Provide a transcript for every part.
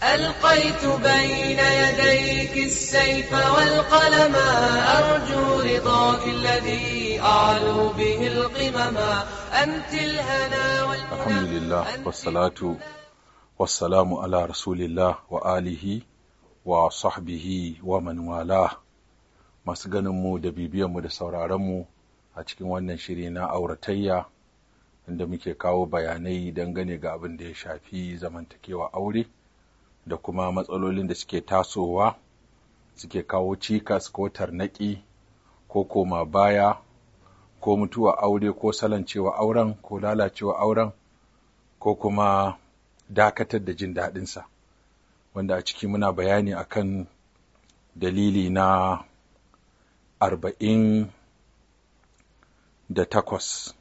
ألقيت بين يديك السيف والقلم أرجو رضاك الذي أعلو به القمم أنت الهنا والمنى الحمد لله والصلاة والسلام على رسول الله وآله وصحبه ومن والاه masu ganinmu da bibiyanmu da sauraronmu a cikin wannan shiri na auratayya inda muke kawo bayanai dangane ga abin da ya shafi zamantakewa aure da kuma matsalolin da suke tasowa suke kawo cikas ko tarnaki ko koma baya ko mutuwa aure ko salancewa auren ko lalacewa auren ko kuma dakatar da jin daɗinsa wanda a ciki muna bayani akan dalili na arba'in da takwas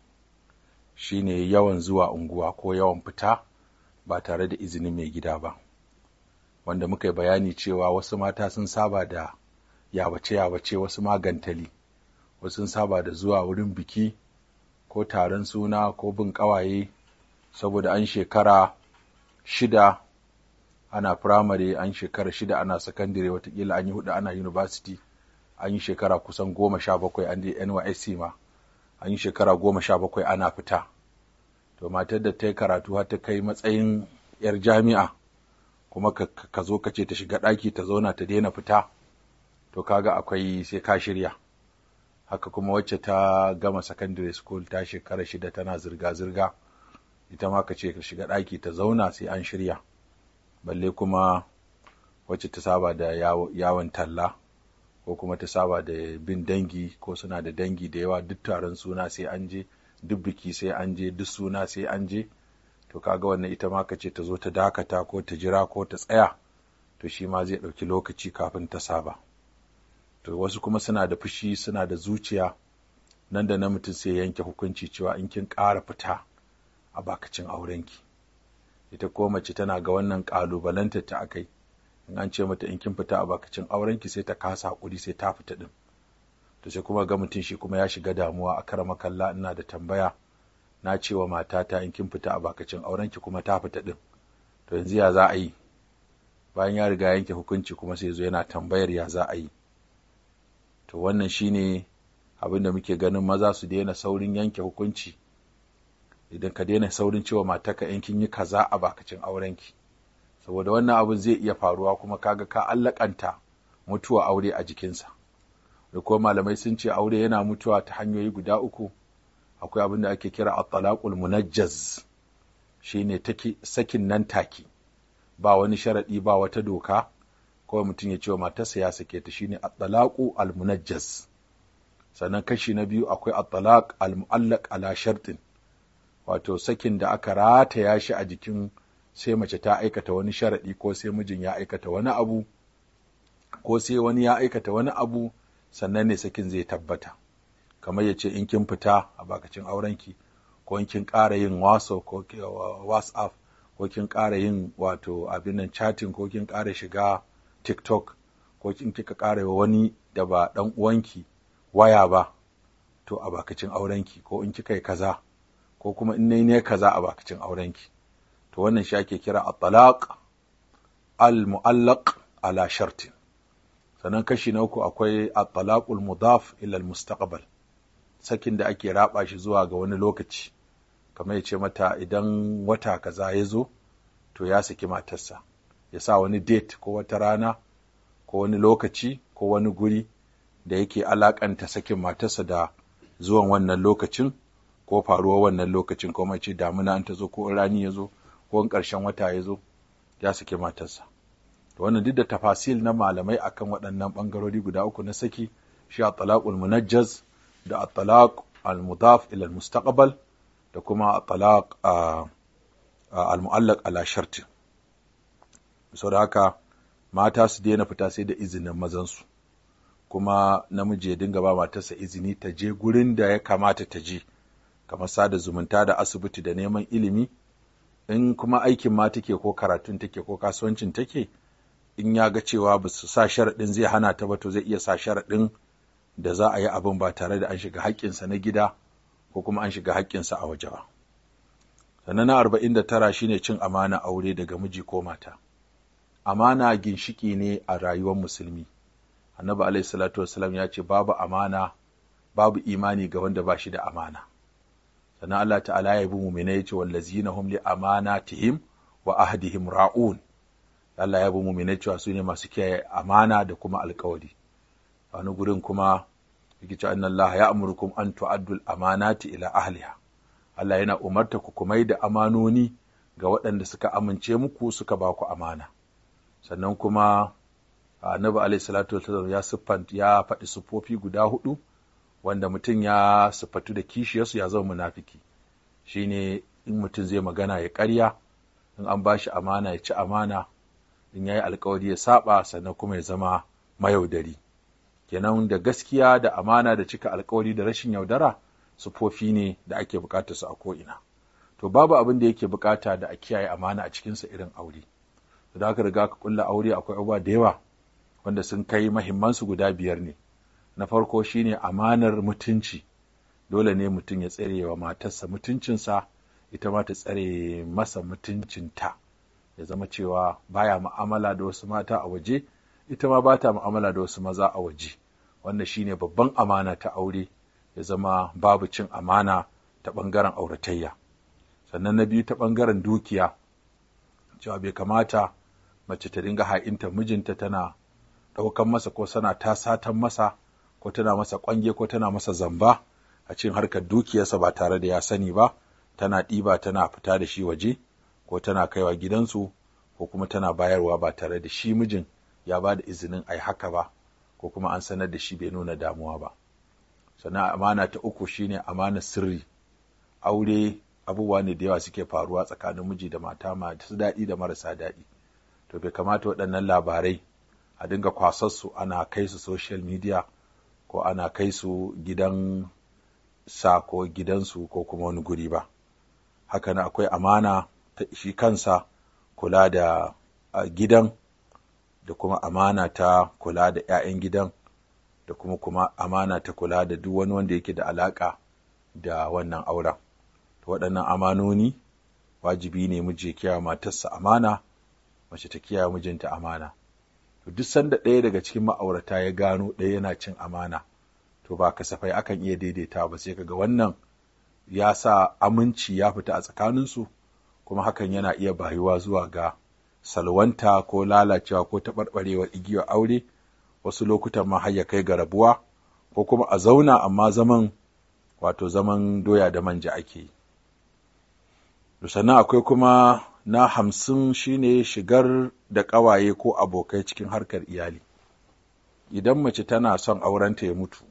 shine yawan zuwa unguwa ko yawan fita ba tare da izinin mai gida ba wanda muka yi bayani cewa wasu mata sun saba da yabace-yabace wasu magantali wasu sun saba da zuwa wurin biki ko taron suna ko bin ƙawaye saboda an shekara shida ana firamare an shekara shida ana sakandire watakila an yi hudu ana university an yi shekara kusan goma sha bakwai an je nysc ma an yi shekara goma sha bakwai ana fita to matar da ta yi karatu har ta kai matsayin yar jami'a kuma ka zo ka ce ta shiga ɗaki ta zauna ta daina fita to kaga akwai sai ka shirya haka kuma wacce ta gama secondary school ta shekara shida tana zirga-zirga ita ma ka ce ka shiga ɗaki ta zauna sai an shirya balle kuma wacce ta saba da yawon talla ko kuma ta saba da bin dangi ko suna da dangi da yawa duk taron suna sai an je duk biki sai an je duk suna sai an je to kaga wannan ita ma ka ce ta zo ta dakata ko ta jira ko ta tsaya to shi ma zai ɗauki lokaci kafin ta saba to wasu kuma suna da fushi suna da zuciya nan da na mutum sai yanke hukunci cewa in kin ƙara fita a bakacin aurenki ita ko mace tana ga wannan ƙalubalantar ta akai in an ce mata in kin fita a bakacin aurenki sai ta kasa hakuri sai ta fita din to sai kuma ga mutum shi kuma ya shiga damuwa a karama kalla ina da tambaya na ce wa matata in kin fita a bakacin aurenki kuma ta fita din to yanzu ya za a yi bayan ya riga yanke hukunci kuma sai zo yana tambayar ya za a yi to wannan shine abin da muke ganin maza su daina saurin yanke hukunci idan ka daina saurin cewa mataka in kin yi kaza a bakacin aurenki saboda wannan abin zai iya faruwa kuma kaga ka allakanta mutuwa aure a jikinsa da kuma malamai sun ce aure yana mutuwa ta hanyoyi guda uku akwai abin da ake kira at-talaqul munajjaz shine take sakin nan take ba wani sharadi ba wata doka kawai mutum ya ce wa matarsa ya sake ta shine at-talaqu al-munajjaz sannan kashi na biyu akwai at-talaq al-mu'allaq ala shartin wato sakin da aka rataya shi a jikin sai mace ta aikata wani sharaɗi ko sai mijin ya aikata wani abu ko sai wani ya aikata wani abu sannan ne sakin zai tabbata kamar ya ce in kin fita a bakacin aurenki ko in kin ƙara yin waso ko whatsapp ko kin ƙara yin wato abin nan chatting ko kin ƙara shiga tiktok ko kin kika ƙara wa wani da ba ɗan uwanki waya ba to a bakacin aurenki ko in kika yi kaza ko kuma in ne kaza a bakacin aurenki to wannan shi ake kira at-talaq al-mu'allaq ala shartin sannan kashi na uku akwai at-talaqul mudaf ila al-mustaqbal sakin da ake raba shi zuwa ga wani lokaci kamar ya ce mata idan wata kaza ya zo to ya saki matarsa ya sa wani date ko wata rana ko wani lokaci ko wani guri da yake alakanta sakin matarsa da zuwan wannan lokacin ko faruwar wannan lokacin ko mace damuna an ta zo ko rani ya zo ko in ƙarshen wata ya zo ya saki matarsa to wannan duk da tafasil na malamai akan waɗannan ɓangarori guda uku na saki shi at-talaqul munajjaz da at-talaq al-mudaf ila al-mustaqbal da kuma at-talaq al-mu'allaq ala shartin saboda haka mata su daina fita sai da izinin mazansu kuma namiji ya dinga ba matarsa izini ta je gurin da ya kamata ta je kamar sada zumunta da asibiti da neman ilimi in kuma aikin ma take ko karatun take ko kasuwancin take in ya ga cewa ba su sa sharaɗin zai hana ta ba to zai iya sa sharaɗin da za a yi abin ba tare da an shiga haƙƙinsa na gida ko kuma an shiga haƙƙinsa a waje ba sannan na arba'in da tara shine cin amana aure daga miji ko mata amana ginshiki ne a rayuwar musulmi annabi alaihi salatu wassalam ya ce babu amana babu imani ga wanda ba shi da amana sannan Allah ta'ala ya bi mu'mina ya ce wallazina hum li amanatihim wa ahdihim ra'un Allah ya bi mu'mina cewa su ne masu kiyaye amana da kuma alkawari wani gurin kuma yake cewa anna Allah ya amurukum an tu'addu amanati ila ahliha Allah yana umarta ku kumai da amanoni ga waɗanda suka amince muku suka ba ku amana sannan kuma annabi alaihi salatu wasallam ya siffanta ya faɗi siffofi guda hudu wanda mutum ya siffatu da kishiyarsu ya zama munafiki shine in mutum zai magana ya ƙarya in an ba shi amana ya ci amana in ya yi alkawari ya saba sannan kuma ya zama mayaudari kenan da gaskiya da amana da cika alkawari da rashin yaudara siffofi ne da ake bukatar su a ko'ina to babu abin da yake bukata da a kiyaye amana a cikinsa irin aure da aka riga ka kulla aure akwai abubuwa da yawa wanda sun kai mahimmansu guda biyar ne na farko shine amanar mutunci dole ne mutum ya tsare wa matarsa mutuncinsa ita ma ta tsare masa mutuncinta ya zama cewa baya mu'amala da wasu mata a waje ita ma ba ta mu'amala da wasu maza a waje wannan shine babban amana ta aure ya zama babu cin amana ta ɓangaren auratayya sannan na biyu ta ɓangaren dukiya cewa bai kamata mace ta dinga ha'inta mijinta tana ɗaukan masa ko sana ta satan masa ko tana masa ƙwange ko tana masa zamba a cikin harkar dukiyarsa ba tare da ya sani ba tana ɗiba tana fita da shi waje ko tana kaiwa gidansu ko kuma tana bayarwa ba tare da shi mijin ya ba da izinin a yi haka ba ko kuma an sanar da shi bai nuna damuwa ba sannan amana ta uku shine amana sirri aure abubuwa ne da yawa suke faruwa tsakanin miji da mata masu daɗi da marasa daɗi to bai kamata waɗannan labarai a dinga kwasarsu ana kai su social media ko ana kai su gidan sa ko gidansu ko kuma wani guri ba haka na akwai amana ta shi kansa kula da gidan da kuma amana ta kula da 'ya'yan gidan da kuma kuma amana ta kula da duk wani wanda yake da alaƙa da wannan auren to waɗannan amanoni wajibi ne miji kiyaye matarsa amana mace ta kiyaye mijinta amana to duk sanda ɗaya daga cikin ma'aurata ya gano ɗaya yana cin amana to ba kasafai akan iya daidaita ba sai kaga wannan ya sa aminci ya fita a tsakaninsu kuma hakan yana iya bayuwa zuwa ga salwanta ko lalacewa ko taɓarɓarewar igiyar aure wasu lokutan ma har ya kai ga rabuwa ko kuma a zauna amma zaman wato zaman doya da manja ake yi sannan akwai kuma na hamsin shine shigar da ƙawaye ko abokai cikin harkar iyali idan mace tana son aurenta ya mutu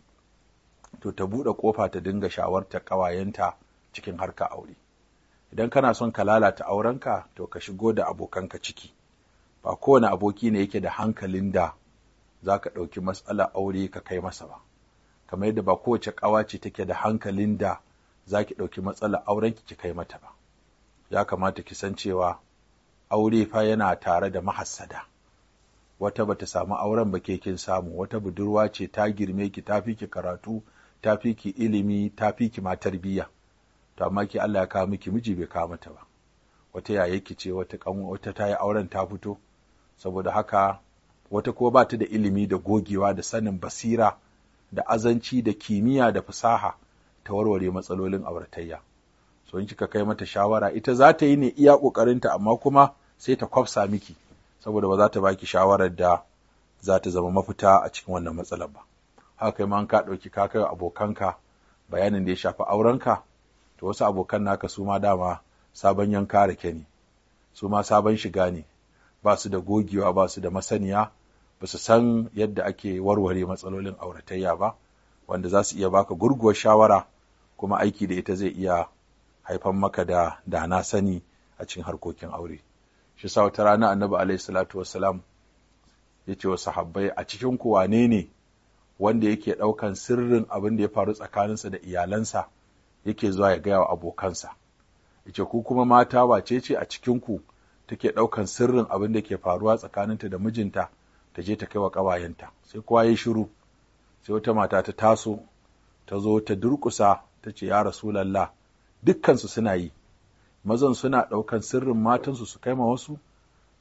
to ta buɗe ƙofa ta dinga shawartar ƙawayenta cikin harkar aure idan kana son ka lalata aurenka to ka shigo da abokanka ciki ba kowane aboki ne yake da hankalin da za ka ɗauki matsalar aure ka kai masa ba kamar yadda ba kowace ƙawa ce take da hankalin da za ki ɗauki matsalar aurenki ki kai mata ba ya kamata ki san cewa aure fa yana tare da mahassada wata bata samu auren ba ke kin samu wata budurwa ce ta girme ki ta fi ki karatu ta fi ki ilimi ta fi ki ma tarbiyya to amma ki Allah ya kawo miki miji bai kawo mata ba wata yaya ki ce wata kan wata ta yi auren ta fito saboda haka wata ko ba ta da ilimi da gogewa da sanin basira da azanci da kimiyya da fasaha ta warware matsalolin auratayya so in kika kai mata shawara ita za ta yi ne iya ƙoƙarinta amma kuma sai ta kwafsa miki saboda ba za ta baki shawarar da za ta zama mafita a cikin wannan matsalar ba haka kai ma ka ɗauki ka kai abokanka bayanin da ya shafi aurenka to wasu abokan naka su ma dama sabon yanka rake ne su ma sabon shiga ne ba su da gogewa ba su da masaniya ba su san yadda ake warware matsalolin auratayya ba wanda za su iya baka gurguwar shawara kuma aiki da ita zai iya haifan maka da da na sani a cikin harkokin aure shi sa wata rana annabi alaihi salatu wassalam ya ce wa sahabbai a cikin ku wane ne wanda yake ɗaukan sirrin abin da ya faru tsakaninsa da iyalansa yake zuwa ya gaya wa abokansa ya ce ku kuma mata wace ce a cikin ku take ɗaukan sirrin abin da ke faruwa tsakaninta da mijinta ta je ta kai wa ƙawayenta sai kowa ya shiru sai wata mata ta taso ta zo ta durƙusa ta ce ya rasulallah dukkansu suna yi mazan suna ɗaukan sirrin matansu su kai ma wasu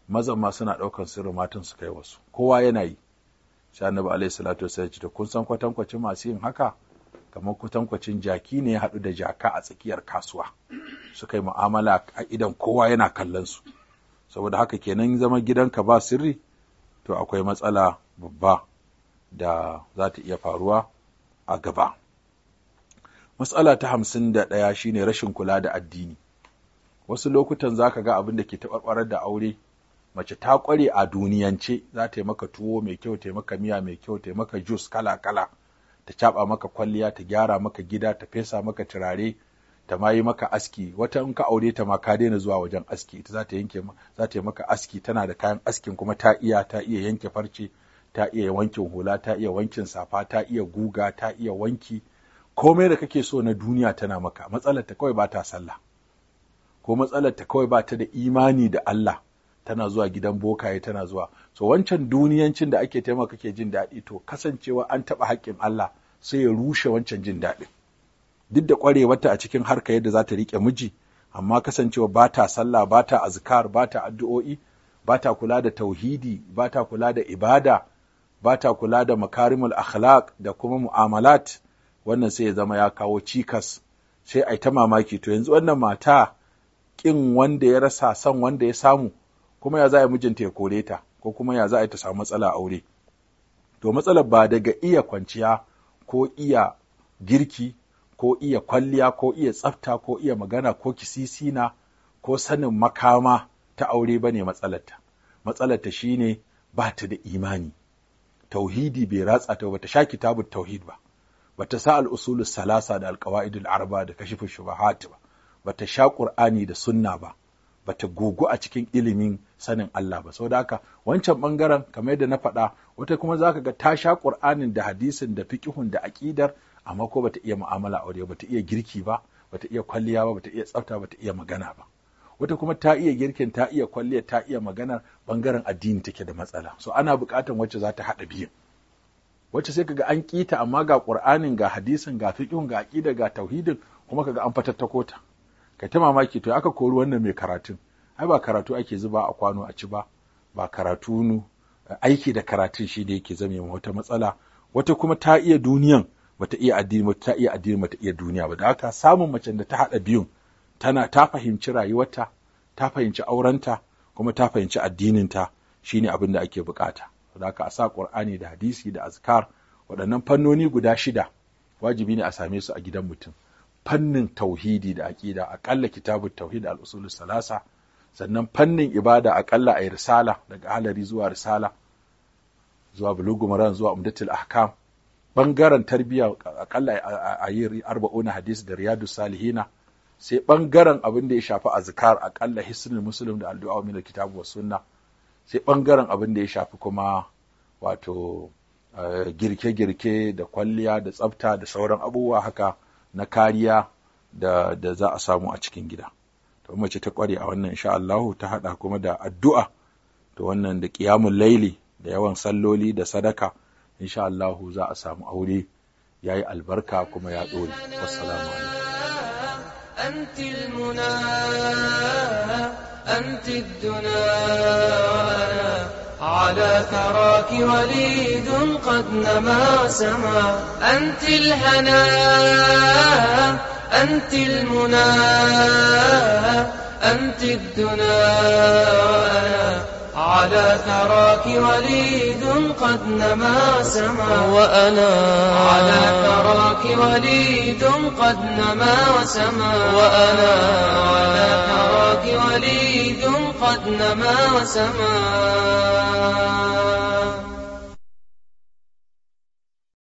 mazan ma suna ɗaukar sirrin matan su kai wasu kowa yana yi sai annabi alaihi salatu wasallam ce kun san kwatankwacin masu yin haka kamar kwatankwacin jaki ne ya haɗu da jaka a tsakiyar kasuwa suka yi mu'amala a idan kowa yana kallon su saboda haka kenan zama gidanka ba sirri to akwai matsala babba da za ta iya faruwa a gaba matsala ta hamsin da ɗaya shine rashin kula da addini wasu lokutan za ka ga abin da ke taɓarɓarar da aure mace ta ƙware a duniyance za ta yi maka tuwo mai kyau ta yi maka miya mai kyau ta yi maka jus kala-kala ta caɓa maka kwalliya ta gyara maka gida ta fesa maka turare ta ma yi maka aski wata in ka aure ta ma ka daina zuwa wajen aski ita za ta yanke za ta yi maka aski tana da kayan askin kuma ta iya ta iya yanke farce ta iya wankin hula ta iya wankin safa ta iya guga ta iya wanki komai da kake so na duniya tana maka matsalar ta kawai ba ta sallah ko matsalar ta kawai ba ta da imani da Allah tana zuwa gidan bokaye tana zuwa so wancan duniyancin da ake taimaka kake jin daɗi to kasancewa an taɓa haƙƙin Allah sai ya rushe wancan jin daɗin duk da ƙwarewarta a cikin harka yadda za ta riƙe miji amma kasancewa ba ta sallah ba ta azkar ba ta addu'o'i ba ta kula da tauhidi ba ta kula da ibada ba ta kula da makarimul akhlaq da kuma mu'amalat wannan sai ya zama ya kawo cikas sai ai ta mamaki to yanzu wannan mata kin wanda ya rasa son wanda ya samu kuma ya za a mijinta ya kore ta ko kuma ya za a ta samu matsala aure to matsalar ba daga iya kwanciya ko iya girki ko iya kwalliya ko iya tsafta ko iya magana ko kisisina ko sanin makama ta aure ba ne matsalarta matsalarta shine ba ta da imani tauhidi bai ratsa ta ba ta sha kitabun tauhid ba ba ta sa al'usul salasa da alƙawa'idul arba da kashifin shubahat ba ba ta sha ƙur'ani da sunna ba ba ta gugu a cikin ilimin sanin Allah ba saboda haka wancan bangaren kamar yadda na faɗa wata kuma zaka ga ta sha ƙur'anin da hadisin da fiqhun da aqidar amma ko bata iya mu'amala aure bata iya girki ba bata iya kwalliya ba bata iya tsafta bata iya magana ba wata kuma ta iya girkin ta iya kwalliya ta iya magana bangaren addini take da matsala so ana buƙatar wacce za ta haɗa biyun wacce sai kaga an kita amma ga qur'anin ga hadisin ga fiqhun ga aqida ga tauhidin kuma kaga an fatattako ta kai ta mamaki to aka kori wannan mai karatun ai ba karatu ake zuba a kwano a ci ba ba karatu nu aiki da karatun shi ne yake zame wata matsala wata kuma ta iya duniyan bata iya addini ba ta iya addini bata iya duniya ba da haka samun macen da ta haɗa biyun tana ta fahimci rayuwarta ta fahimci aurenta kuma ta fahimci addininta shine abin da ake bukata da haka a sa qur'ani da hadisi da azkar waɗannan fannoni guda shida wajibi ne a same su a gidan mutum fannin tauhidi da aqida aƙalla kitabut tauhid al usul salasa sannan fannin ibada aƙalla a risala daga halari zuwa risala zuwa bulugu maran zuwa umdatul ahkam bangaren tarbiyya akalla a yi arba'una hadisi da riyadu salihina sai bangaren abin da ya shafi azkar akalla hisnul muslim da addu'a min kitabu was sunna sai bangaren abin da ya shafi kuma wato girke-girke da kwalliya da tsafta da sauran abubuwa haka na kariya da, da za a samu a cikin gida to mace ta kware a wannan insha Allah ta hada kuma da addu'a to wannan da qiyamul laili da yawan salloli da sadaka insha Allahu za a samu aure ya yi albarka kuma ya ɗore. Wassalamu أنت المنى أنت الدنا على ثراك وليد قد نما سما أنت الهنا أنت المنى أنت الدنا على ثراك وليد قد نما سما وأنا على ثراك وليد قد نما وسما وأنا على ثراك وليد قد نما وسما